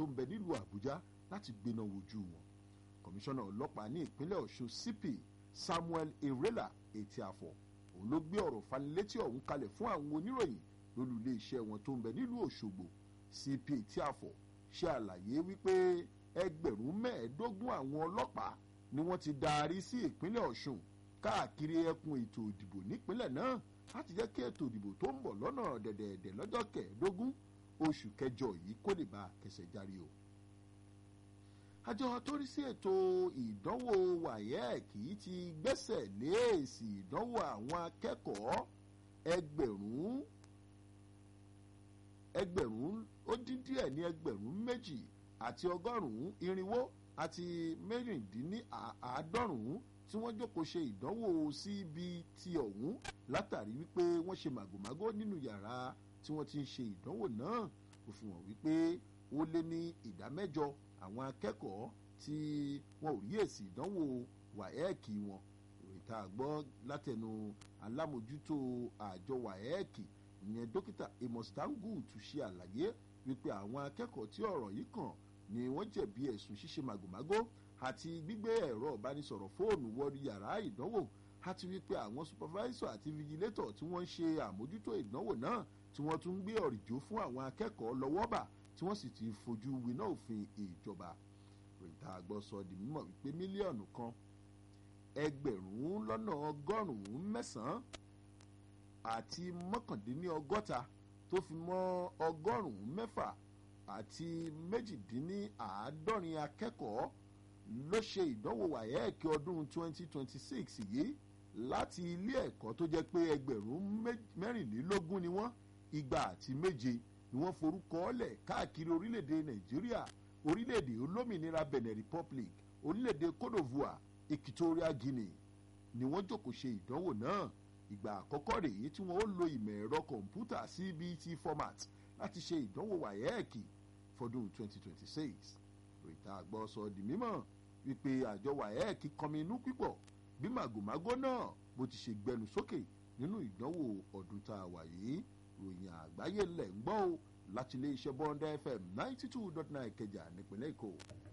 tó ń bẹ nílùú àbújá láti gbéná wojú wọn kọmíṣánná ọlọ́pàá ní ìpínlẹ̀ ọ̀ṣun cp samuel irela etí àfọ̀ òun ló gbé ọ̀rọ̀ fanilétí ọ̀hún kalẹ̀ fún àwọn oníròyìn lólú iléeṣẹ́ wọn tó ń bẹ nílùú òṣogbo cp etí àfọ̀ ṣe àlàyé wípé ẹgbẹ̀rún mẹ́ẹ̀ẹ́dógún àwọn ọlọ́pàá ni wọ́n ti darí sí ìpínlẹ̀ ọ̀ṣun káàkiri ẹkùn ètò ìdìbò nípínlẹ̀ náà láti jẹ́ kí ètò ìdìbò tó ń bọ̀ lọ́nà dẹ̀dẹ̀dẹ̀ lọ́jọ́ kẹẹ̀ẹ́dógún oṣù kẹjọ yìí kó lè bá kẹsẹ̀ járe o. àjọ tó rí sí ètò ìdánwò wáyẹ́ẹ̀kì ti gbẹ́sẹ̀ lé èsì ìdánwò àwọn akẹ́kọ̀ọ́ ẹgbẹ̀rún ẹgbẹ̀rún ó dín díẹ̀ ní ẹgbẹ̀rún méjì àti ọgọ́rùn-ún irinwó àti mẹ́rìndínláàádọ́rùn-ún tí wọ́n jókòó ṣe ìdánwò cbt ọ̀hún látàrí wípé wọ́n ṣe màgòmágó nínú yàrá tí wọ́n ti ń ṣe ìdánwò náà kò fi hàn wípé ó lé ní ìdá mẹ́jọ àwọn akẹ́kọ̀ọ́ tí wọn ò rí èsì ìdánwò wáẹ́ẹ̀kì wọn ìròyìn àgbọ́ látẹnu alámòjútó àjọ wáẹ́ẹ̀kì ìyẹn dókítà amos tangu tún ṣe àlàyé wípé àwọn akẹ́kọ̀ọ́ tí ọ̀rọ̀ yìí kàn ni wọ́n jẹ̀bi ẹ̀sùn ṣíṣe màgòmágó àti gbígbé ẹ̀rọ ìbánisọ̀rọ̀ fóònù wọ yàrá ìdánwò àti wípé àwọn supervisor àti vigilator tí wọ́n ń ṣe àmójútó ìdánwò náà tí wọ́n tún ń gbé ọ̀rìjó fún àwọn akẹ́kọ̀ọ́ lọ́wọ́ bà tí wọ́n sì ti fojú winá òfin ìjọba rìntà àgbọ̀ sọ di mímọ̀ wípé mílíọ̀nù kan ẹgbẹ̀rún lọ́nà ọgọ́rùn-ún mẹ́sàn-án àti mọ́kàndínlọ́gọ́ta tó fi mọ́ ọgọ́rùn-ún mẹ́fà àti méjìdínláàádọ́rin akẹ́kọ̀ọ́ ló ṣe ìdánwò wáyẹ́ẹ̀kì ọdún 2026 yìí láti ilé ẹ̀kọ́ tó jẹ́ pé ẹgbẹ̀rún mẹ́rìnlélógún ni wọ́n igba àti méje ni wọ́n forúkọ ọ́lẹ̀ káàkiri orílẹ̀-èdè nàìjíríà orílẹ̀-èdè olómìnira benin republic orílẹ̀-èdè cote divoire equatorial guinea ni wọ́n jókòó ṣe ìdánwò náà ìgbà àkọ́kọ́ rèé tí wọ́n ó lo ìmọ̀ ẹ̀rọ kọ̀ǹpútà cbt format láti ṣe ìdánwò wáyẹ́ẹ̀kì fọdún 2026 rìtà àgbọ̀ sọ di mímọ̀ wípé àjọ wáyẹ́ẹ̀kì kọminú pípọ̀ bí màgòmágó náà bó ti ṣe gbẹnu sókè nínú ìdánwò ọdún tá a wà yìí ròyìn àgbáyé lẹ̀ ń gbọ́ o láti ilé iṣẹ́ bọ́ńdà fm ninety two dot nine kẹjà nípínlẹ̀ èkó.